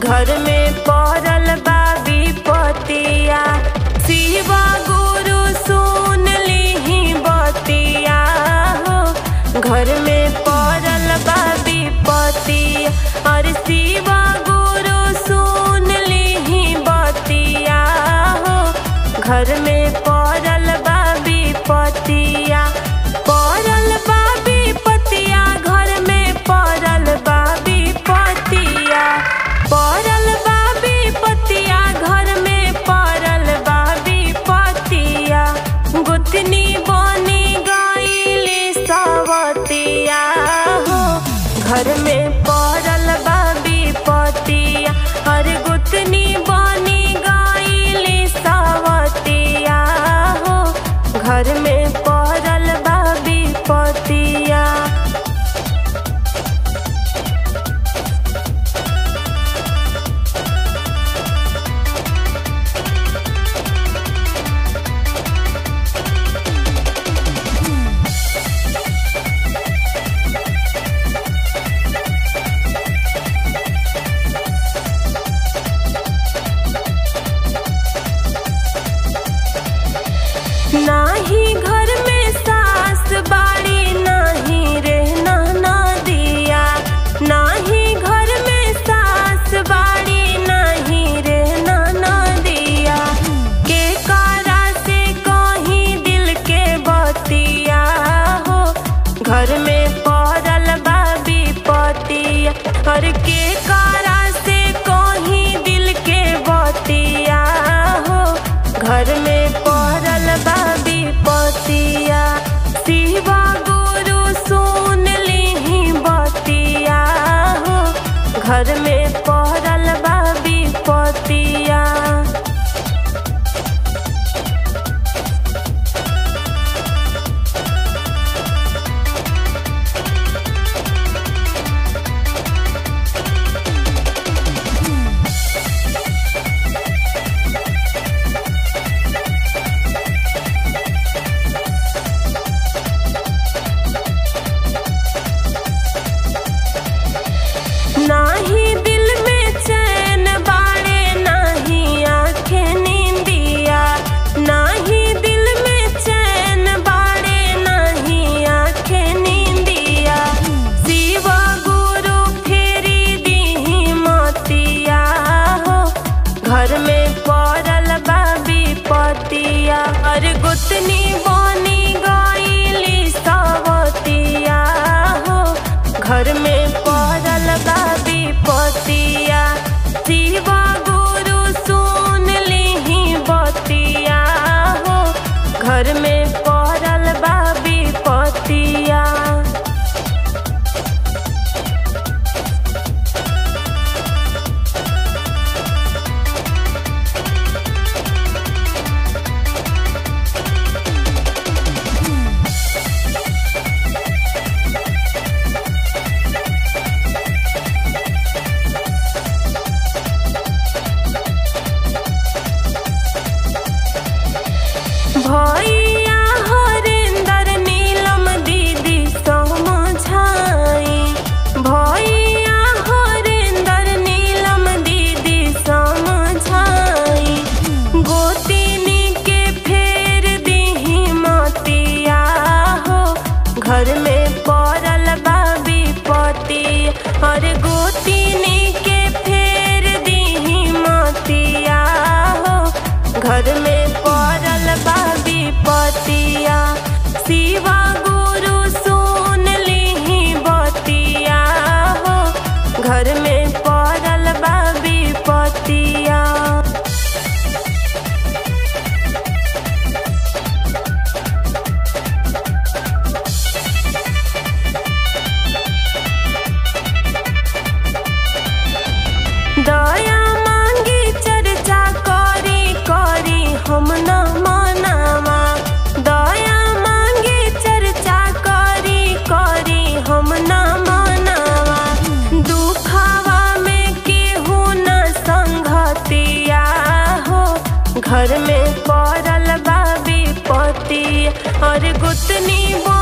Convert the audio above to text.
घर में पड़ल बा विपतिया शिवा गुरु सुन लीही बतिया हो घर में पड़ल बा विपतिया और शिवा गुरु सुन लीही बतिया हो घर में पड़ल बा विपतिया पड़ल बा विपतिया घर में पड़ल बा विपतिया पड़ल बा विपतिया घर में पड़ल बा विपतिया गुतनी बनी गईली सवतिया हो घर में पड़ल बा विपतिया हर गुतनी बनी गईली सवतिया हो घर में पड़ल बा विपतिया नाही घर में सास बाड़ी नाही रे नाना दिया नाही घर में सास बाड़ी नाही रे नाना दिया के कारा से कहीं दिल के बतिया हो घर में पड़ल बा विपतिया हर के कारा से कहीं दिल के बतिया हो घर में पड़ल बा विपतिया शिवा गुरु सुन लीही बतिया हो घर में पड़ल बा विपतिया नाही दिल में चैन बाड़े नाही आंखें नींदिया नाही दिल में चैन बाड़े नहीं आंखें नींदिया शिवा गुरु फेरी दीही मोतिया हो घर में पड़ल बा विपतिया और गुतनी बनी गईली सवतिया हो घर में पड़ल बा विपतिया शिवा गुरु सुन लीही बतिया हो घर में पड़ल बा विपतिया भैया हरेंदर नीलम दीदी समझाई भैया हरेंदर नीलम दीदी समझाई गोतिनी के फेर दीही मतिया हो घर में पड़ल बा विपति और गोतिनी के फेर दीही मतिया हो घर में पड़ल बा विपतिया शिवा गुरु सुन लीही बतिया हो घर में पड़ल बा विपतिया दया मांगी चर्चा करी करी हम न मनावा दया मांगी चर्चा करी करी हम न मनावा दुखावा में केहू न संगतिया हो घर में पड़ल बा विपति और गुतनी बो